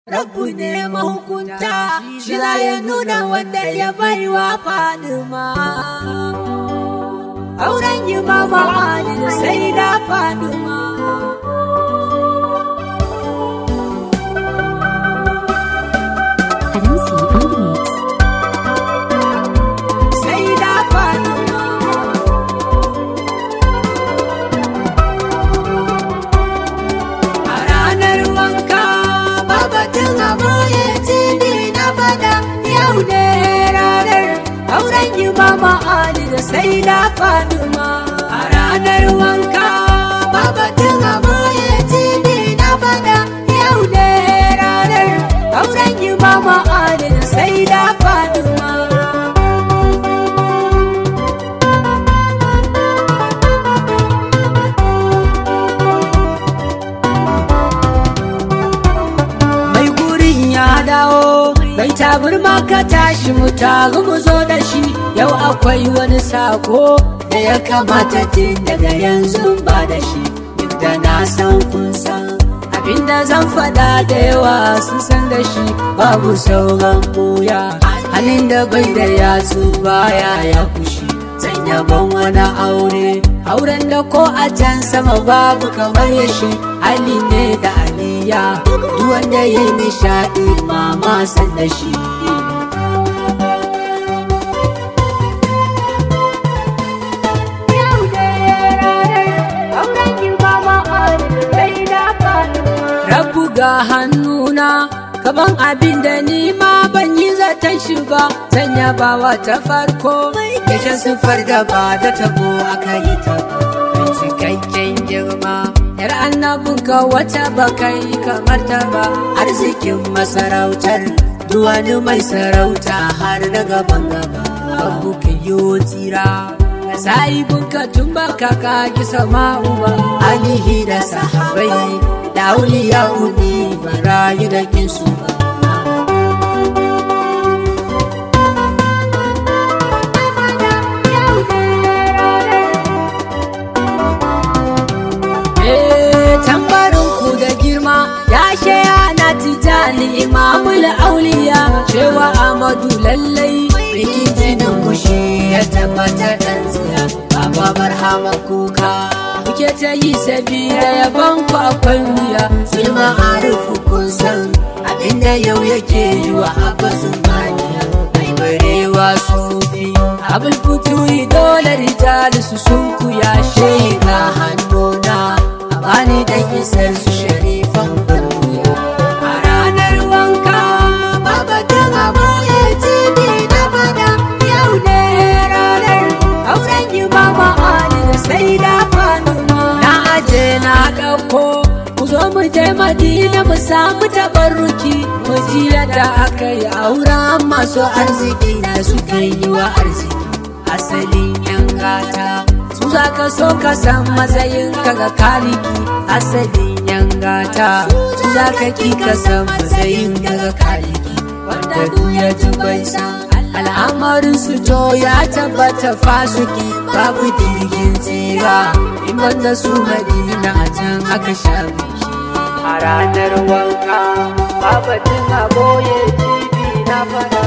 Rabbu ne mahukunta, shi za ya nuna wanda ya baiwa Fadima. Auren yi mama Ali da sai da Fadima. Adamsi on the mix. Sai da Fadima. A ranar wanka, babatun aboye cibi na fada yau ne ranar auren yi mama Ali da sai da Fadima. A ranar wanka, babatun aboye cibi na fada yau ne ranar auren yi mama Ali da sai da Fadima. mai gurin ya dawo bai taburma ka tashi mu taru mu zo da shi yau akwai wani sako da ya kamata tun daga yanzu ba da shi duk da na san kun san abinda zan faɗa da yawa sun san da shi babu sauran buya halin da bai da yatsu baya ya kushi zan yabon wani aure auren da ko a can sama babu kamar ya shi hali ne da aliya duk wanda ya yi nishaɗi mama san da shi Rabu ga hannuna kaman abin da ni ma ban yi zaton shi ba zan yabawa ta farko yashin siffar da ba da tabo aka yi ta mai cikakken girma yar annabinka wata ba kai kamar ta ba arzikin masarautar duwani mai sarauta har na gaban gaba babu ka yi tsira ka sahibinka tun ba ka kaki sama'u ba alihi da sahabai da auliya uni ba rayu da kinsu ba Eh, tambarin ku da girma ya shaya na tijani imamul auliya cewa amadu lallai bikin jinin mushi ya tabbatar dan tsiya baba barhama kuka kuke ta yi sabira yaban ku akwai wuya sulma arufu kun san abinda yau yake yi wa abbasin maniya mai barewa sufi abul fituri dole rijali su sun kuya shaida hannuna a bani da isar su sharifan duniya a ranar wanka babatun aboye cibi na fada yau ne ranar auren yi mama ali da sai da fanuma na aje na ɗauko ku zo mu je madina mu samu tabarruki mu ji yadda aka yi auren masu arziki da suka yi wa arziki asalin yan gata su za ka so ka san matsayin ka ga kaliki asalin yan gata su za ka ki ka san matsayin ka ga kaliki wanda duk ya ji bai san al'amarin su to ya tabbata fasuki babu jirgin tsira in banda su madina a can aka sha biki a ranar wanka babatin aboye cibi na fada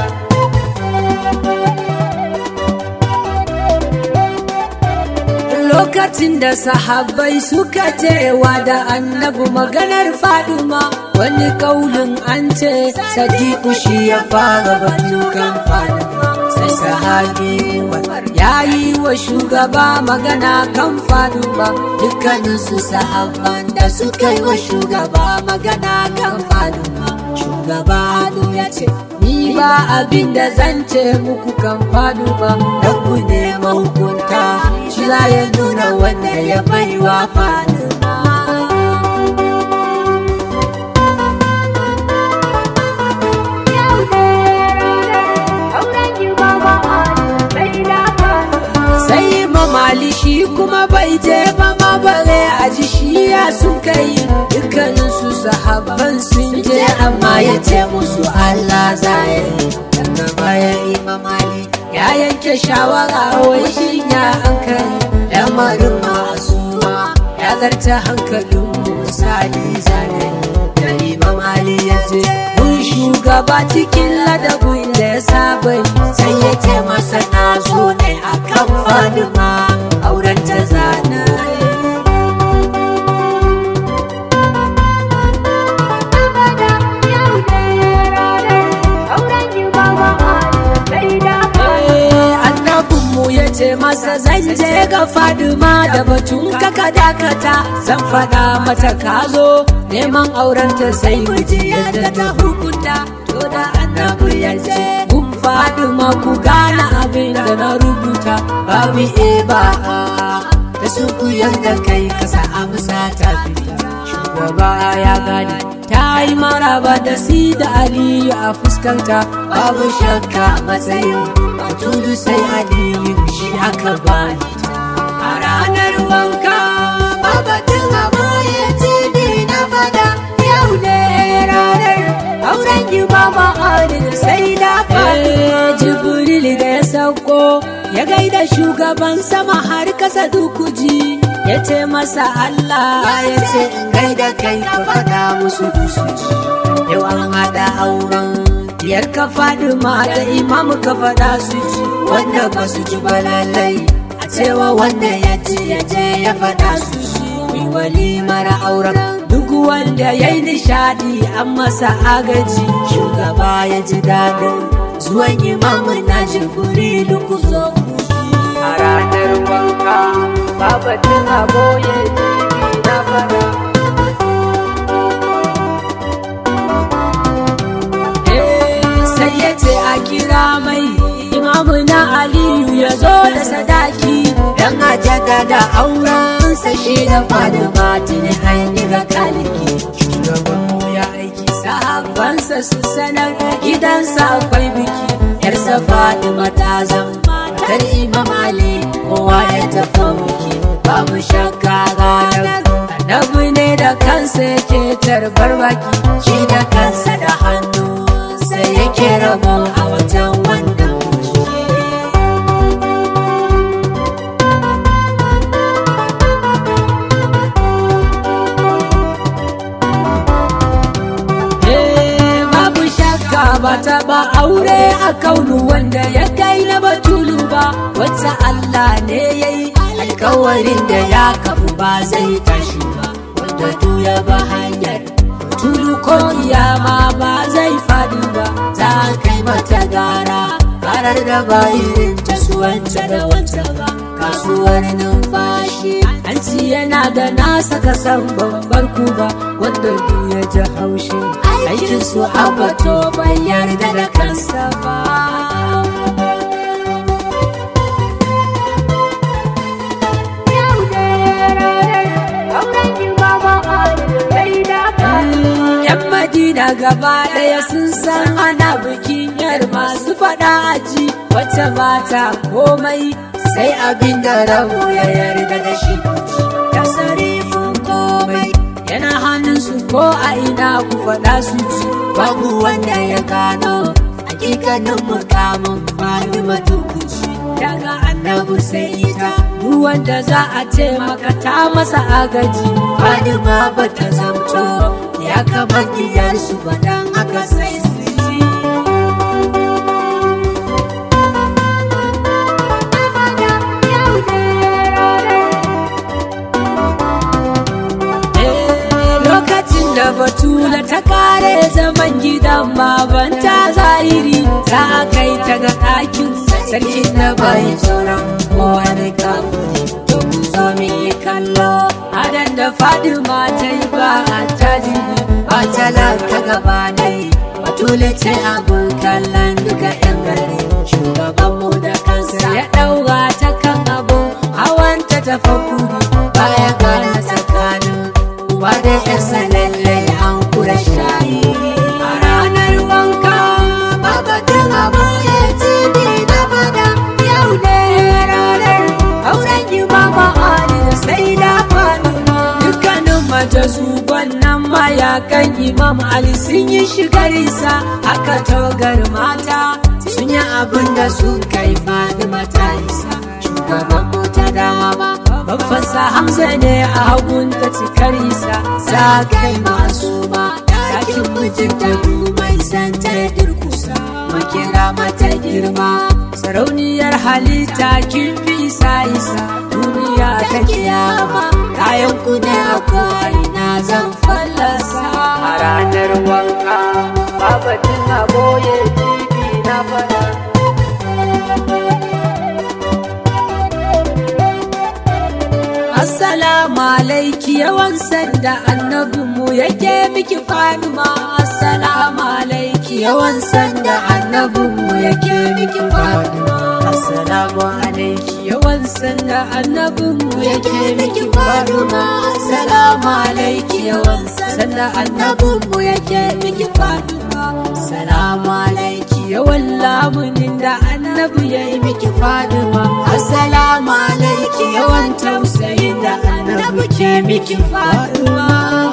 lokacin da sahabbai suka cewa da annabi maganar faduma wani kaulin an ce sadiku shi ya fara batukan faduma sai sahabi ya yi wa shugaba magana kan faduma dukkaninsu sahabban da suka yi wa shugaba magana kan faduma shugaba ya ce ni ba abin da zan ce muku kan faduma da ku ne mahukunta shi za ya nuna wanda ya baiwa faduma sai mamali shi kuma bai je ba ma bare a ji shi ya sun kai dukkanin su sahabban sun je amma ya ce musu Allah zai daga bayan imamali ya yanke shawara wai shi ya hankali lamarin masu ya zarta hankalin misali zanani da imam Ali ya ce shugaba cikin ladabin da ya saba sai ya ce masa na zo ne akan fadima auren ta zana annabinmu ya ce masa zan je ga fadima da batun kaka dakata zan faɗa mata ka zo neman aurenta sai miji yadda ta hukunta to da annabi ya ce kun fadima ku gane abin da na rubuta babu e ba da su ku yanda kai kasa amsa ta fita shugaba ya gane ta yi maraba da si da aliyu a fuskanta babu shakka matsayin tudu sai aliyu shi aka bani a ranar wanka babatin aboye tibi na fada yau ne ranar auren yi mama adil sai da fatima jibril da ya sauko ya gaida shugaban sama har kasa dukuji ya ce masa Allah ya ce in gaida kai ka faɗa musu dusuji yau an haɗa auren Diyar ka faɗi ma da imam ka faɗa su ji wanda ba su ji ba lallai a cewa wanda ya ji ya je ya faɗa su ji wi walimar auren duk wanda ya yi nishaɗi an masa agaji shugaba ya ji daɗin zuwan imam na jibrilu ku zo a ranar wanka babatin aboye jibi na faɗa a kira mai imamu na aliyu ya zo da sadaki dan a jaddada aurensa shi da fadima tuni an yi ga kaliki shugabanmu ya aiki sahabbansa su sanar gidansa akwai biki yarsa fadima ta zama matar imam ali kowa ya tafi biki babu shakka ranar annabi ne da kansa yake tarbar baki shi da kansa da hannu sai yake rabo a wajen wannan babu shakka ba ta ba aure a kaunu wanda ya kai na batulu ba wata Allah ne ya yi alkawarin da ya kafu ba zai tashi ba wanda duya ba hanyar tulu ko kiyama ba zai faɗi ba za kai mata gara karar da ba irin ta suwanta da wanta ba kasuwar numfashi hanci yana da nasa kasan babbar kuba wanda du ya ji haushi aikin su abato bai yarda da kansa ba Madina gaba ɗaya sun san ana bikin yar masu faɗa aji wata mata komai sai abin da rabu ya yarda da shi da sarifin komai yana hannun su ko a ina ku faɗa su ji babu wanda ya gano hakikanin mukamin Fatima tukuci daga annabi sai ita duk wanda za a ce maka ta masa agaji Fatima ba ta zamto ya kama diyarsu ba dan haka sai su ji lokacin da batula ta kare zaman gidan babanta zahiri za a kai ta ga ɗakin sarkin da bai tsoron kowane kafin to ku zo mu yi kallo adan da fadima ta yi ba a tajiri ba talaka gaba dai batula ce abin kallon duka yan gari shugabanmu da kansa ya ɗaura ta kan abu hawanta ta fakuri baya gane tsakanin uba da yarsa lallai an kura shayi a ranar wanka babatun abu ya tibi na fada yau ne ranar auren yi mama ali da sai da fatima dukkanin majazuban nan mayakan imam ali sun yi shigar isa aka togar mata sun yi abin da sun kai fatima ta isa shugaban ta dama Babbansa Hamza ne a hagun ta cikar isa za kai masu ma ɗakin mijinta mai cancanta ya durkusa makira mata girma sarauniyar halitta kin fi isa isa duniya ta kiyama kayan ku ne a na zan fallasa a ranar wanka babatin a boye jibi na fada Assalamu alaiki yawan sanda annabinmu yake miki faduma Assalamu alaiki yawan sanda annabinmu yake miki faduma Assalamu alaiki yawan sanda annabinmu yake miki faduma Assalamu alaiki yawan sanda annabinmu yake miki faduma Assalamu alaiki yawan lamunin da annabi ya yi miki faduma Assalamu alaiki yawan tausayin da annabi ke miki faduma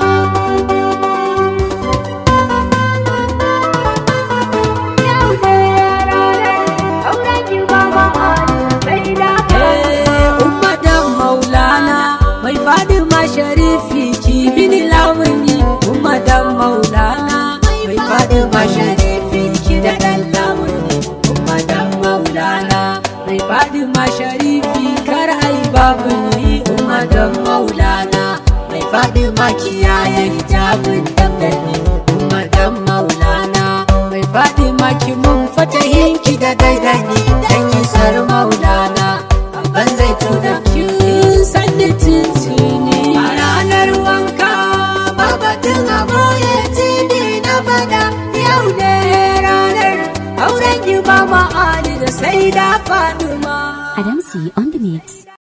mai fadima sharifi ki bini lamuni umadan maulana mai fadima sharifi ki da dan lamuni umadan maulana mai fadima sharifi kar ai babu ni umadan maulana mai fadima kiyaye hijabin dangane umadan maulana mai fadima ki mun fatahin ki da daidani dan isar maulana ban zai tuna ki sanni tintini a ranar wanka babatin aboye tibi na fada yau ne ranar auren ki ba ma'ani da sai da faduma Adamsi on the mix.